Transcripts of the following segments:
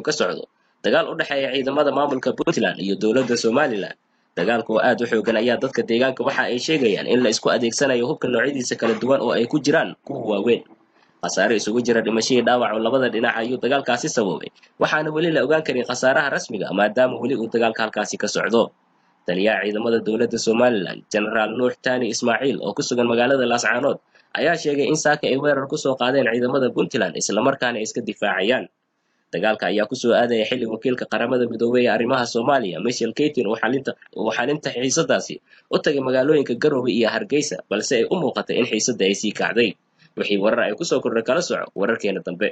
ka socdo dagaal u dhexeeya ciidamada maamulka puntland iyo dowladda somalilan dagaalka oo aad u xoogan ayaa dadka deegaanka waxa ay sheegayaan in la isku adeegsanayo hubka noocyadiisa kala duwan oo ay ku jiraan kuwa waaweyn khasaare isugu jira dhimashadii dhaawac oo labada dhinac ayuu dagaalkaasi sababay waxaana weli la ogaan karin khasaaraha rasmiga maadaama weli uu dagaalka halkaasi ka socdo taliyaha ciidamada dowladda somalilan genaraal nuux tani ismaaciil oo ku sugan magaalada laascaanood ayaa sheegay in saaka ay weerar ku soo qaadeen ciidamada puntland islamarkaana ay iska difaacayaan dagaalka ayaa kusoo aadaya xilli wakiilka qaramada midoobey ee arrimaha soomaaliya michel kaytin uu xalinta xiisadaasi u tagay magaalooyinka garowe iyo hargeysa balse ay u muuqatay in xiisadda ay sii kacday wixii warar ay kusoo kordhay kala soco wararkeena dambe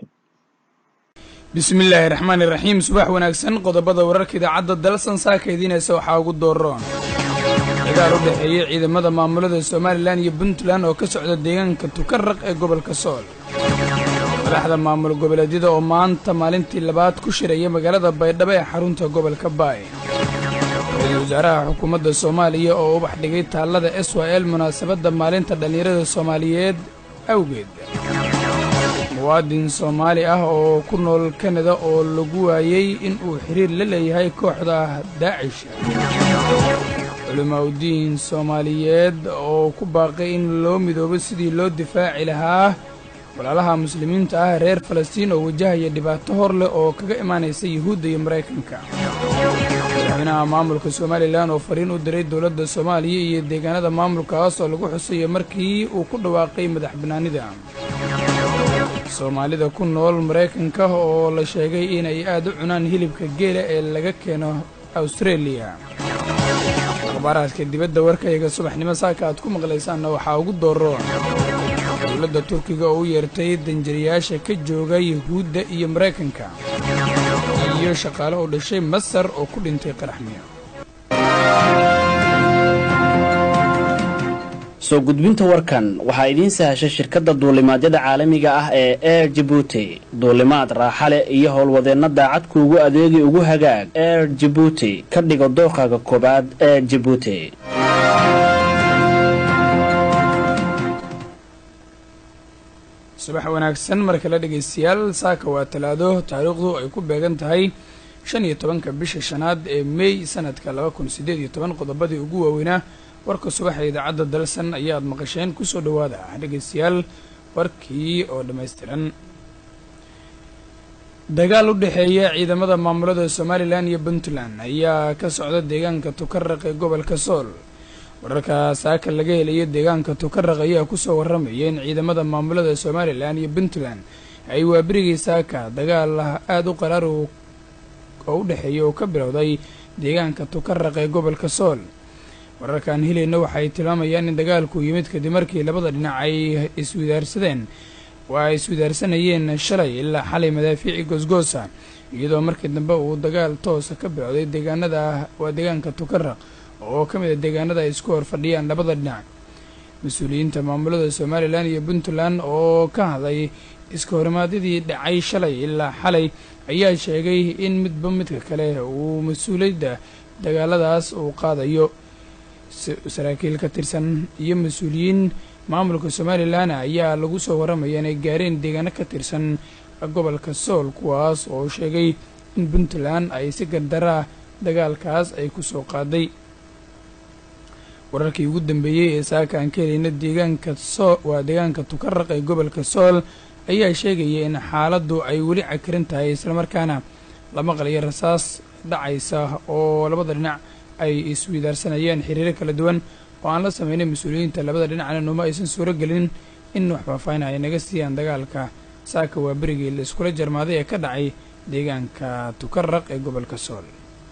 bismillaahi raxmaani raxiim subax wanaagsan qodobada wararka idaacadda dalsan saaka idiinaysa waxaa ugu dooroon dagaal u dhexeeyey ciidamada maamulada somalilan iyo puntland oo ka socda deegaanka tukaraq ee gobolka sool madaxda maamul goboleedyada oo maanta maalintii labaad ku shiraya magaalada baydhabo ee xarunta gobolka baay ra-iisul wasaaraha xukuumadda soomaaliya oo ubax dhigay taallada s y l munaasabadda maalinta dhallinyarada soomaaliyeed awgeed muwaadin soomaali ah oo ku nool kanada oo lagu waayey in uu xiriir la leeyahay kooxda daacish culimaauddiin soomaaliyeed oo ku baaqay in loo midoobo sidii loo difaaci lahaa walaalaha muslimiinta ah reer falastiin oo wajahaya dhibaato hor leh oo kaga imaanaysa yuhuudda iyo maraykanka madaxweynaha maamulka somalilan oo fariin u diray dowladda soomaaliya iyo deegaanada maamulkaas oo lagu xusayo markii uu ku dhawaaqay madax bannaanida soomaalida ku nool maraykanka oo la sheegay inay aad u cunaan hilibka geela ee laga keeno awstareeliya akhbaaraadka dibadda warkayga subaxnimo saaka aad ku maqlaysaanna waxaa ugu dooroon dowladda turkiga oo u yeertay danjariyaasha ka jooga yuhuudda iyo maraykanka iyo shaqaale u dhashay masar oo ku dhintay qaraxmiyo soo gudbinta warkan waxaa idiin sahashay shirkadda duulimaadyada caalamiga ah ee air jibuuti duulimaad raaxa leh iyo howlwadeenna daacad kuugu adeegi ugu hagaag air jibuuti ka dhigo dooqaaga koobaad ee jibuuti subax wanaagsan mar kale dhegaystayaal saaka waa talaado taariikhdu ay ku beegan tahay shan iyo tobanka bisha shanaad ee mey sanadka laba kun siddeed iyo toban qodobadii ugu waaweynaa warka subaxa idaacadda dalsan ayaad maqasheen kusoo dhowaada dhegaystayaal warkii oo dhammaystiran dagaal u dhexeeya ciidamada maamulada somalilan iyo puntland ayaa ka socda deegaanka tukaraq ee gobolka sool wararka saaka laga helayo deegaanka tukaraq ayaa kusoo warramaya in ciidamada maamulada somalilan iyo puntland ay waaberigii saaka dagaal aada u qaraar oo u dhexeeya oo ka bilowday deegaanka tukaraq ee gobolka sool wararkaan helayna waxay tilmaamayaan in dagaalku yimid kadib markii labada dhinac ay iswidaarsadeen waa ay iswidaarsanayeen shalay ilaa xalay madaafiici goosgoosa iyadoo markii dambe uu dagaal toosa ka bilowday deegaanada waa deegaanka tukaraq oo ka mid a deegaanada ay isku hor fadhiyaan labada dhinac mas-uuliyiinta maamulada somalilan iyo puntland oo ka hadlay iska horimaadyadii dhacay shalay ilaa xalay ayaa sheegay in midba midka kale uu mas-uuliyadda dagaaladaas uu qaadayo saraakiil ka tirsan iyo mas-uuliyiin maamulka somalilan ayaa lagu soo warramaya inay gaareen deegaano ka tirsan gobolka sool kuwaas oo sheegay in puntland ay si gardaraa dagaalkaas ay ku soo qaaday wararkii ugu dambeeyey ee saaka aan ka helayna deegaanka soo waa deegaanka tukaraq ee gobolka sool ayaa sheegaya in xaaladdu ay weli cakiran tahay islamarkaana la maqlayo rasaas dhacaysa oo labada dhinac ay iswidaarsanayeen xiriiro kala duwan oo aan la sameynay mas-uuliyiinta labada dhinacna numa aysan suuro gelin in wax faahfaahin ay naga siiyaan dagaalka saaka waa berigii la iskula jarmaaday ee ka dhacay deegaanka tukaraq ee gobolka sool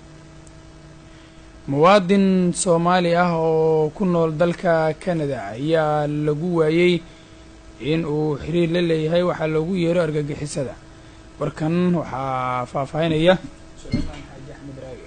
muwaadin soomaali ah oo ku nool dalka kanada ayaa lagu waayey in uu xiriir la leeyahay waxaa loogu yeero argagixisada warkan waxaa faahfaahinaya sulaymaan xaaji axmed raage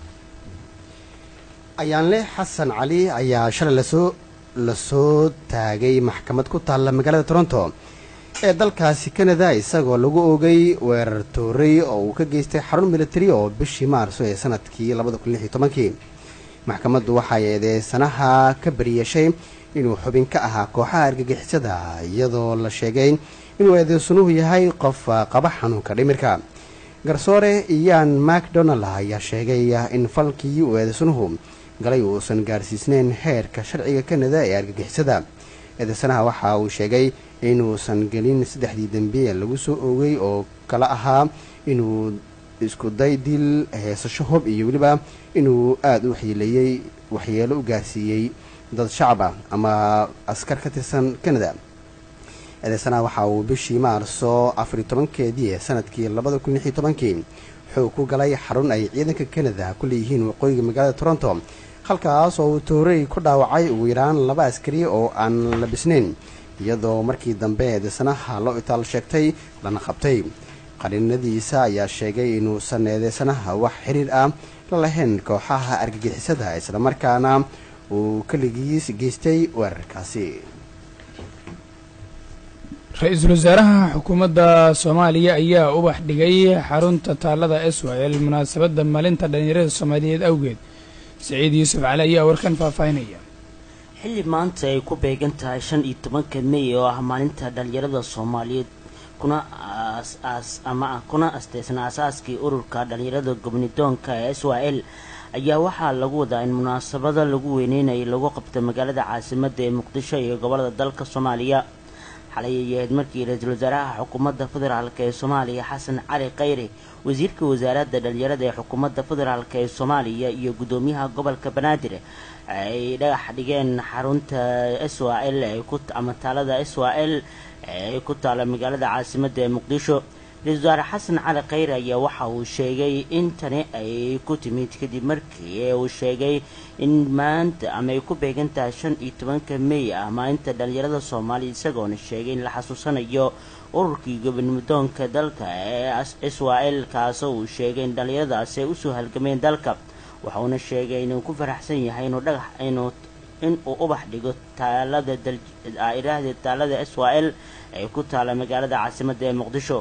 ayaanle xasan cali ayaa shalay lasoo lasoo taagay maxkamad ku taalla magaalada toronto ee dalkaasi kanada isagoo lagu oogay weerar tooray oo uu ka geystay xarun militari oo bishii maarso ee sanadkii labada kun lix iyo tobankii maxkamaddu waxay eedeysanaha ka bariyeeshay inuu xubin ka ahaa kooxaha argagixisada iyadoo la sheegay inuu eedeysanuhu yahay qof qaba xanuunka dhimirka garsoore iyan macdonald ayaa sheegay in falkii uu eedeysanuhu galay uusan gaarsiisneyn heerka sharciga kanada ee argagixisada eedeysanaha waxa uu sheegay inuusan gelin saddexdii dembiye lagu soo oogay oo kala ahaa inuu isku day dil heesasho hob iyo weliba inuu aada u waxyeeleeyey waxyeelo u gaarsiiyey dad shacab ah ama askar ka tirsan canada eedeysanaha waxa uu bishii maarso afariy tobankeedii ee sanadkii labada kun lixiyo tobankii xoog ku galay xarun ay ciidanka canada ku leeyihiin waqooyiga magaalada toronto halkaas oo uu toorey ku dhaawacay ugu yaraan laba askari oo aan labisnayn iyadoo markii dambe eedeysanaha loo itaal sheegtay lana qabtay qariinadiisa ayaa sheegay inuusan eedeysanaha wax xiriir ah la lahayn kooxaha argagixisada islamarkaana uu keligiis geystay weerarkaasi ra-iisul wasaaraha xukuumadda soomaaliya ayaa ubax dhigay xarunta taalada israel munaasabadda maalinta dhallinyarada soomaaliyeed awgeed saciid yuusuf cali ayaa warkan faahfaahinaya xilli maanta ay ku beegan tahay shan iyo tobanka mey oo ah maalinta dhallinyarada soomaaliyeed kuna aas ama kuna asteysan aasaaskii ururka dhallinyarada gobnidoonka ee israel ayaa waxaa lagu wadaa in munaasabada lagu weyneynayay lagu qabto magaalada caasimadda ee muqdisho iyo gobolada dalka soomaaliya xalay ay ahayd markii ra-iisul wasaaraha xukuumadda federaalk ee soomaaliya xasan cali khayre wasiirka wasaaradda dhalinyarada ee xukuumadda federaalk ee soomaaliya iyo guddoomiyaha gobolka banaadir ay dhagax dhigeen xarunta s a l ama taalada s a l ee ku taala magaalada caasimadda ee muqdisho ra-isul wasaare xasan cali khayre ayaa waxa uu sheegay in tani ay ku timid kadib markii uu sheegay in maanta ama ay ku beegan tahay shan iyo tobanka mey ah maalinta dhalinyarada soomaaliya isagoona sheegay in la xasuusanayo ururkii gobonmudoonka dalka ee israel kaasoo uu sheegay in dhalinyaradaasi ay usoo halgameen dalka waxauna sheegay inuu ku faraxsan yahay inuu dhagax inuu inuu ubax dhigo taalada iraahda taalada israel ee ku taala magaalada caasimadda ee muqdisho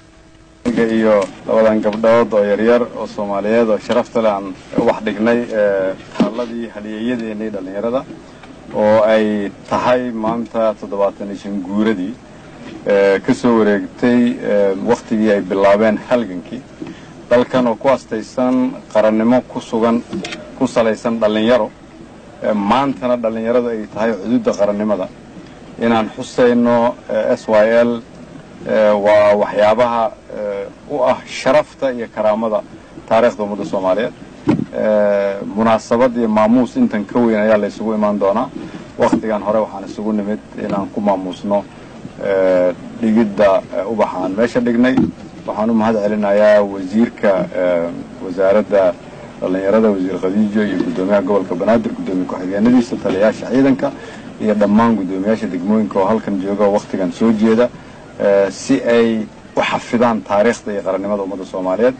iyo labadan gabdhood oo yaryar oo soomaaliyeed oo sharafta leh aan ubax dhignay taaladii haliyeeyadeennii dhallinyarada oo ay tahay maanta toddobaatan iyo shan guuradii ka soo wareegtay wakhtigii ay bilaabeen halgankii dalkan oo ku astaysan qarannimo ku sugan ku salaysan dhallinyaro maantana dhallinyaradu ay tahay xuduudda qarannimada inaan xusayno s y l waa waxyaabaha u ah sharafta iyo karaamada taariikhda ummadda soomaaliyeed munaasabad iyo maamuus intan ka weyn ayaa la isugu imaan doonaa wakhtigan hore waxaan isugu nimid inaan ku maamuusno dhigidda ubaxaan meesha dhignay waxaan u mahad celinayaa wasiirka wasaaradda dhallinyarada wasiir khadiijo iyo guddoomiyaha gobolka banaadir guddoomiye ku-xigeenadiisa taliyayaasha ciidanka iyo dhammaan guddoomiyaasha degmooyinka oo halkan jooga oo wakhtigan soo jeeda si ay u xafidaan taariikhda iyo qarannimada ummadda soomaaliyeed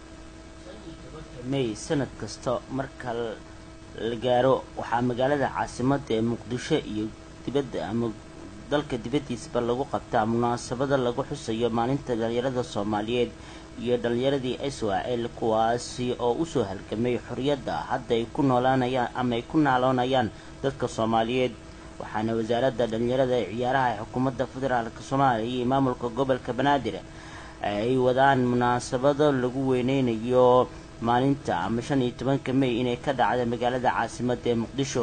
may sanad kasta marka la gaaro waxaa magaalada caasimadda ee muqdisho iyo dibadda ama dalka dibaddiisaba lagu qabtaa munaasabada lagu xusayo maalinta dhalinyarada soomaaliyeed iyo dhalinyaradii israel kuwaasi oo usoo halgamay xorriyadda hadda ay ku noolaanayaan ama ay ku naaloonayaan dadka soomaaliyeed waxaana wasaaradda dhalinyarada ee ciyaaraha ee xukuumadda federaalk soomaaliya iyo maamulka gobolka banaadir ay wadaan munaasabado lagu weyneynayo maalinta ama shan iyo tobanka mey inay ka dhacda magaalada caasimadda ee muqdisho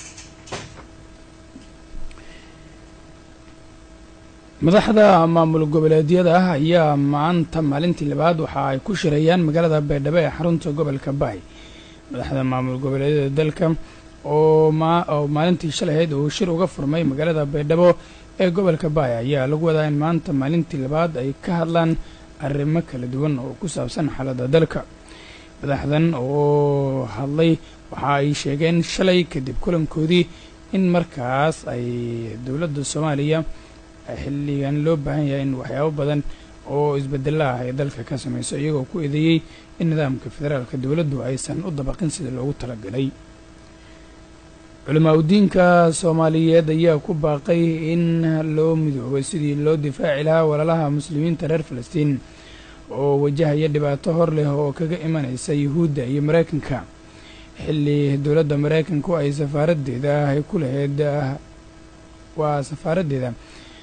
madaxda maamul goboleedyada ah ayaa maanta maalintii labaad waxa ay ku shirayaan magaalada baydhabo ee xarunta gobolka baay madaxda maamul goboleedyada dalka oo oo maalintii shalahayd uu shir uga furmay magaalada baydhabo ee gobolka baay ayaa lagu wadaa in maanta maalintii labaad ay ka hadlaan arrimo kala duwan oo ku saabsan xaaladda dalka madaxdan oo hadlay waxa ay sheegeen shalay kadib kulankoodii in markaas ay dowladda soomaaliya xilligan loo baahan yahay in waxyaabo badan oo isbedela ah ay dalka ka samayso iyagoo ku eedeeyey in nidaamka federaalka dowladdu aysan u dabaqin sidii loogu talagalay culamaa udiinka soomaaliyeed ayaa ku baaqay in loo midoobay sidii loo difaaci lahaa walaalaha muslimiinta reer falastiin oo wajahaya dhibaato hor leh oo kaga imanaysa yuhuudda iyo maraykanka xilli dowladda maraykanku ay safaaraddeeda ay ku lahayd waa safaaraddeeda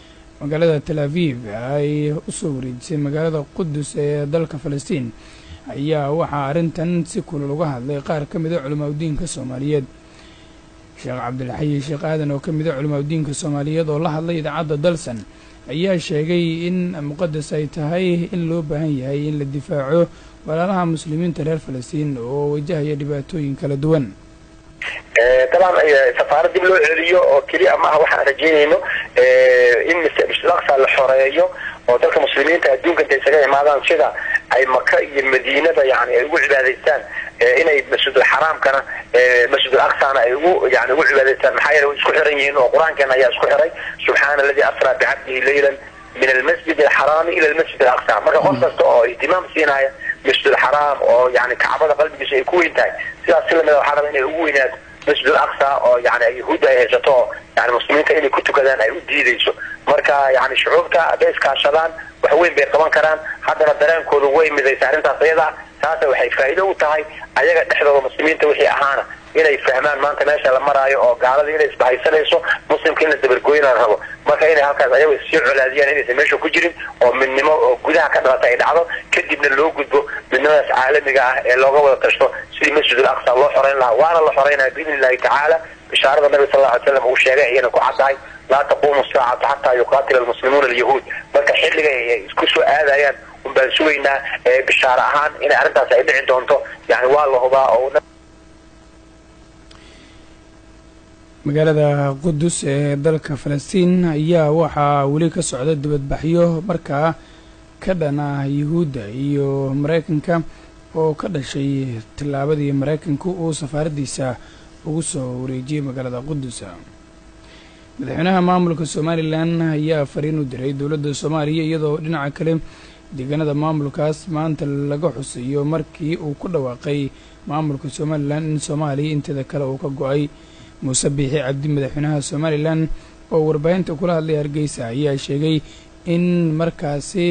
magaalada tel aviv ay usoo wareejisay magaalada qudus ee dalka falastiin ayaa waxaa arrintan si kulul uga hadlay qaar ka mida culimaadudiinka soomaaliyeed sheekh cabdilxayi sheekh aadan oo ka mida culimaadudiinka soomaaliyeed oo la hadlay idaacadda dalsan ayaa sheegay in muqadas ay tahay in loo baahan yahay in la difaaco walaalaha muslimiinta reer falastiin oo wajahaya dhibaatooyin kala duwan dabcan safaarad dib loo celiyo oo keliya maaha waxaan rajeynayno in masjid aqsa la xoreeyo oo dalka muslimiinta adduunka intay isaga imaadaan sida ay maka iyo madiinada yani ay ugu cibaadaystaan inay masjidul xaraamkana masjidul aqsana ay ugu yani ugu cibaadaystaan maxaa yeele way isku xiran yihiin oo qur-aankeena ayaa isku xiray subxaana aladi asraa bicabdihi laylan min almasjid alxaraami ila almasjid alaqsa marka qof kasta oo ihtimaam siinaya masjid alxaraam oo yani kacbada qalbigiisa ay ku weyn tahay sidaas si lamida waxaa raba inay ugu weynaato masjid alaqsa oo yani yahuudda ay haysato oo yani muslimiinta inay ku tukadaan ay u diidayso marka yani shucuubta hadday iskaashadaan wax weyn bay qaban karaan haddana dareenkoodu way midaysa arrintaas ayada taasa waxay faa'iido u tahay ayaga dhexdooda muslimiinta wixii ahaana inay fahmaan maanta meesha la maraayo oo gaalada inay isbahaysanayso muslimka in la dabargooyna la rabo marka inay halkaas ayago sii colaadiyaan inaysan meesha ku jirin oo midnimo oo gudaha ka dhalata ay dhacdo kadibna loo gudbo midnimadaas caalamiga ah ee looga wada tashto sidii masjidul aqsa loo xoreyn lahaa waana la xoreynaya biidni illahi tacaala bishaarada nabi sal alla ly slam uu sheegay iyana ku caddahay laa taquumu saacatu xataa yuqaatila almuslimuuna alyahuud marka xilliga ay isku soo aadayaan un baan sugaynaa bishaare ahaan inay arrintaas ay dhici doonto yani waa la hubaa oo magaalada qudus ee dalka falastiin ayaa waxaa weli ka socda dibadbaxyo markaa ka dhan ah yuhuudda iyo maraykanka oo ka dhashay tillaabadii maraykanku uu safaaraddiisa ugu soo wareejiyey magaalada qudus madaxweynaha maamulka somalilan ayaa fariin u diray dowladda soomaaliya iyadoo dhinaca kale deegaanada maamulkaas maanta laga xusayo markii uu ku dhawaaqay maamulka somalilan in soomaaliya inteeda kale uu ka go-ay muuse biixi cabdi madaxweynaha somalilan oo warbaahinta kula hadlay hargeysa ayaa sheegay in markaasi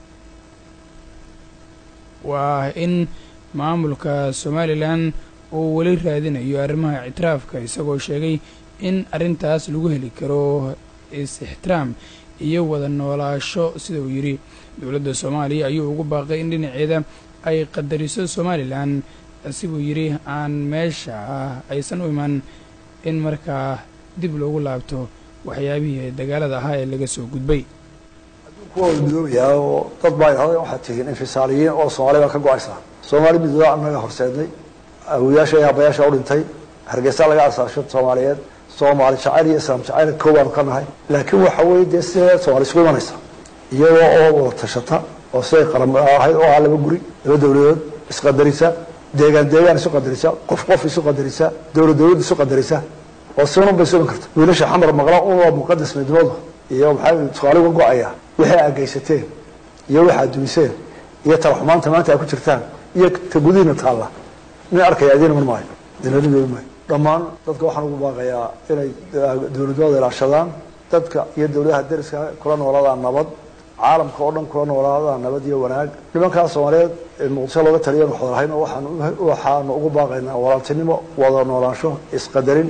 waa in maamulka somalilan uu weli raadinayo arrimaha ictiraafka isagoo sheegay in arrintaas lagu heli karo is-ixtiraam iyo wada noolaasho sida uu yidhi dowladda soomaaliya ayuu ugu baaqay in dhinaceeda ay qadariso somalilan siduu yidhi aan meesha aysan u iman in markaa dib loogu laabto waxyaabihii dagaalada ahaa ee laga soo gudbay kuwa midoobayaa oo dad baa idhahday waxaad tihiin infisaaliyiin oo soomaali baa ka go-aysaa soomaali midooda annaga horseednay awoyaasha iyo abayaasha u dhintay hargeysa laga asaasho soomaaliyeed soomaali jacayl iyo islaam jacayl koobaanu ka nahay laakiin waxa weeye dee sidee soomaali isugu imanaysa iyagoo oo wada tashata oo siday qaram ahayd oo ah laba guri laba dowladood isqadarisa deegaan deegaan isu qadarisa qof qof isu qadarisa dowlad dowlad isu qadarisa oo sidan bay isu iman karta wiilasha xamar maqla unoo muqadas midnimadu iyo maxaa soomaali uga go-aya wixii aad geysateen iyo wixi aad dumiseen iyo talaxumaanta maanta aad ku jirtaan iyo ta gudihiina taalla nin arkaya idiin iman maayo dinaridoodi maayo dhammaan dadka waxaan ugu baaqayaa inay dowladooda ilaashadaan dadka iyo dowladaha dariska kula noolaadaan nabad caalamka oo dhan kula noolaadaan nabad iyo wanaag nimankaa soomaaliyeed ee muqdisho looga taliyan waxwada lahayn oo waxaan waxaanu ugu baaqaynaa walaaltinimo wada noolaansho isqadarin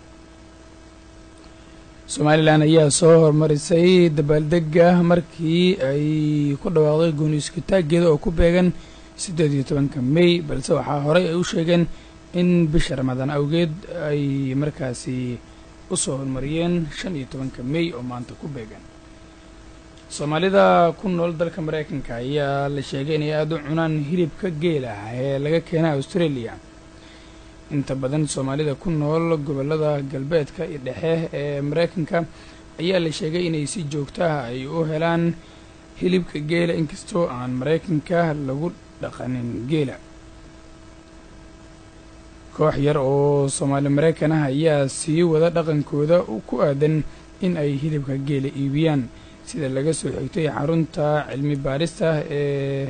somalilan ayaa soo horumarisay dabaaldega markii ay ku dhawaaqday gooni iskutaaggeeda oo ku beegan siddeed iyo tobanka mey balse waxaa horey ay u sheegeen in bisha ramadaan awgeed ay markaasi u soo horumariyeen shan iyo tobanka mey oo maanta ku beegan soomaalida ku nool dalka maraykanka ayaa la sheegay inay aada u cunaan hilibka geela ee laga keena australia inta badan soomaalida ku nool gobollada galbeedka iyo dhexe ee maraykanka ayaa la sheegay inay si joogto ah ay u helaan hilibka geela inkastoo aan maraykanka lagu dhaqanin geela koox yar oo soomaali maraykan ah ayaa sii wada dhaqankooda ku aadan in ay hilibka geela iibiyaan sida laga soo xigtay xarunta cilmi baarista ee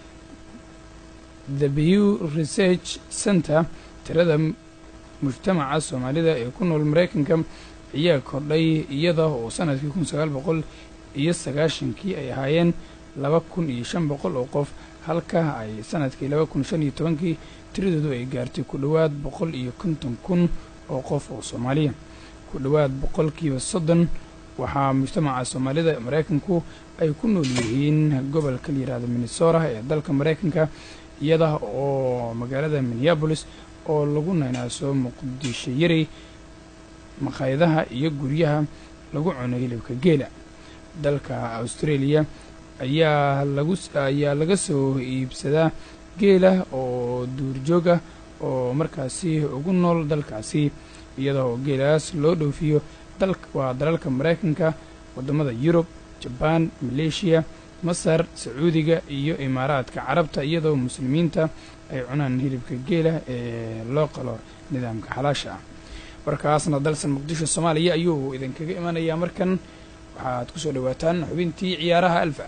the bew research center tirada mujtamaca soomaalida ee ku nool maraykanka ayaa kordhay iyada oo sanadkii kun sagaal boqol iyo sagaashankii ay ahaayeen laba kun iyo shan boqol oo qof halka ay sanadkii laba kun shan iyo tobankii tiradoodu ay gaartay ku dhowaad boqol iyo konton kun oo qof oo soomaaliya ku dhowaad boqolkiiba soddon waxaa mujtamaca soomaalida maraykanku ay ku nool yihiin gobolka la yihahdo minnesota ee dalka maraykanka iyada oo magaalada minneabolis oo lagu naynaaso muqdisho yari maqaayadaha iyo guryaha lagu cuno hilibka geela dalka australia ayaa lagu ayaa laga soo iibsadaa geela oo duurjoog ah oo markaasi ugu nool dalkaasi iyada oo geelaas loo dhoofiyo dal waa dalalka maraykanka waddamada yurub jabaan maleeshiya masar sacuudiga iyo imaaraadka carabta iyadoo muslimiinta ay cunaan hilibka geela ee loo qalo nidaamka xalaasha ah warkaasna dalsan muqdisho soomaaliya ayuu idinkaga imanayaa markan waxaad kusoo dhawaataan xubintii ciyaaraha alfa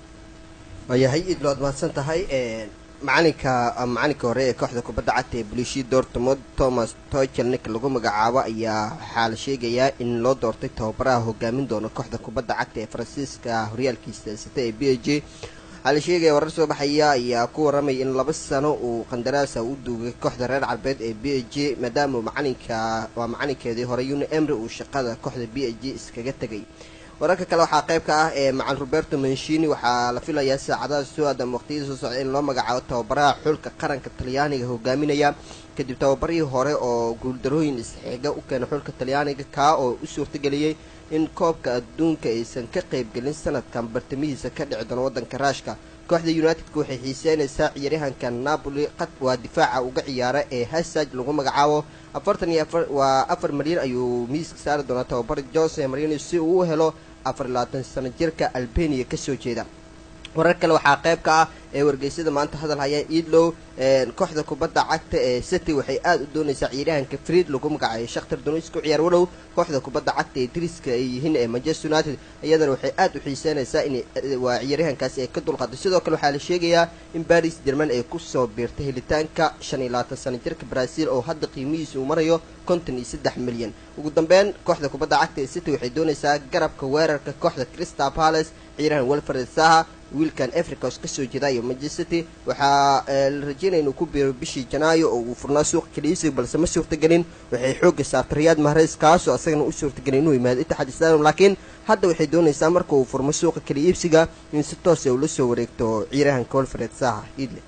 waayahay idlo ad mahadsan tahay macalinka macalinka hore ee kooxda kubadda cagta ee bulishi dortmund thomas tochel ninka lagu magacaabo ayaa waxaa la sheegayaa in loo doortay tababaraha hogaamin doona kooxda kubadda cagta ee faransiiska horyaalkiisa sita ee b a j waxaa la sheegaya warar soo baxaya ayaa ku waramaya in laba sano uu qandaraasa u duugay kooxda reer carbeed ee b a j maadaama macalinka waa macalinkeedii hore uni emry uu shaqada kooxda b a j iskaga tegay wararka kale waxaa qayb ka ah ee macal roberto manshini waxaa la filayaa saacadaha soo aadam waqtiyada soo socda in loo magacaabo tababaraha xulka qaranka talyaaniga hogaaminaya kadib tababarihii hore oo guuldarooyin isxiga u keenay xulka talyaaniga kaa oo u suurtageliyey in koobka adduunka aysan ka qaybgelin sanadkan bartamihiisa ka dhici doono waddanka raashka kooxda unitedka waxay xiiseynaysaa ciyaaryahanka napoli qad waa difaaca uga ciyaara ee hasaj lagu magacaabo afartan iyo afar waa afar malyan ayuu miiska saari doonaa tababara jose marino si uu u helo afar iyo labaatan sano jirka albania kasoo jeeda warar kale waxaa qayb ka ah ee wargeysyada maanta hadal haya iidlow kooxda kubadda cagta ee city waxay aada u doonaysaa ciyaaryahanka fried lagu magacayo shakhtar donis ku ciyaar walow kooxda kubadda cagta ee diriska ay yihiin ee manchester united iyadana waxay aada u xiiseynaysaa in waa ciyaaryahankaasi ay ka dulqaaday sidoo kale waxaa la sheegayaa in baris jerman ay kusoo biirtay helitaanka shan iyo labaatan sano jirka brazil oo hadda qiimihiisa uu marayo konton iyo saddex milyan ugu dambeyn kooxda kubadda cagta ee city waxay doonaysaa garabka weerarka kooxda crystal palace ciyaaryahan welfred saha wiilkan africos kasoo jeedayo manchester city waxaa la rajeynaya inuu ku biiro bishii janaayo oo uu furnaa suuqa kaliisiga balse ma suurtagelin waxay xoogga saartay riyaad mahreys kaasoo asagana u suurtagelin inuu yimaado itixaad stadium laakiin hadda waxay doonaysaa marka uu furmo suuqa kala iibsiga in si toosa ula soo wareegto ciyaaryahanka welfred saha idle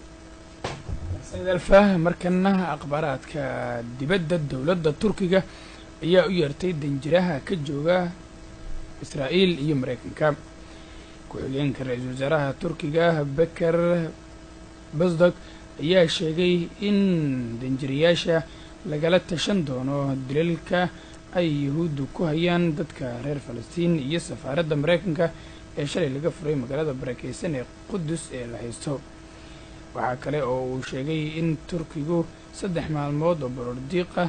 alfa markana akhbaaraadka dibadda dowladda turkiga ayaa u yeertay danjiraha ka jooga israa'iil iyo maraykanka ku-xigeenka ra-iisul wasaaraha turkiga beker basdog ayaa sheegay in danjirayaasha lagala tashan doono dilalka ay yahuuddu ku hayaan dadka reer falastiin iyo safaaradda maraykanka ee shalay laga furay magaalada barakeysan ee qudus ee la haysto waxaa kale oo uu sheegay in turkigu saddex maalmood oo borordiiqa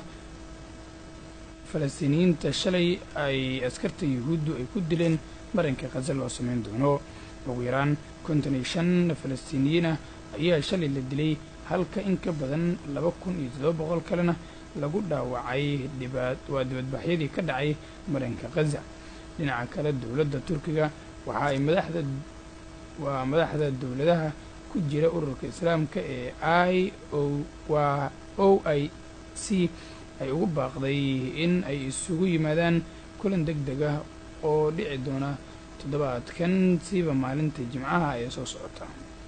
falastiiniyiinta shalay ay askarta yahuuddu ay ku dileen marinka khaza loo sameyn doono ugu yaraan konton iyo shan falastiiniyiin ah ayaa shalay la dilay halka in ka badan laba kun iyo toddoba boqol kalena lagu dhaawacay dhibaad waa dibadbaxyadii ka dhacay marinka khaza dhinaca kale dowladda turkiga waxa ay madaxda waa madaxda dowladaha ku jira ururka islaamka ee i o waa o i c ay ugu baaqday in ay isugu yimaadaan kulan deg deg ah oo dhici doona toddobaadkan siiba maalinta jimcaha ee soo socota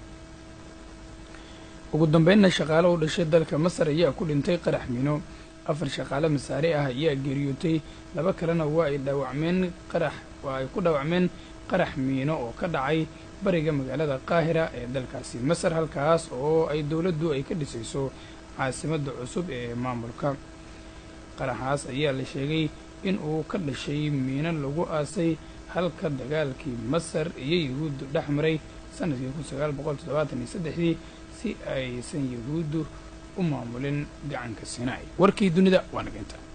ugu dambeynna shaqaale u dhashay dalka masar ayaa ku dhintay qarax miino afar shaqaale masaare ah ayaa geeriyootay laba kalena waa ay dhaawacmeen qarax waa ay ku dhaawacmeen qarax miino oo ka dhacay bariga magaalada qaahira ee dalkaasi masar halkaas oo ay dowladdu ay ka dhisayso caasimadda cusub ee maamulka qaraxaas ayaa la sheegay in uu ka dhashay miino lagu aasay halka dagaalkii masar iyo yahuuddu dhex maray sanadkii kun sagaal boqol toddobaatan iyo saddexdii si aysan yahuuddu u maamulin gacanka sinai warkii dunida waa nageynta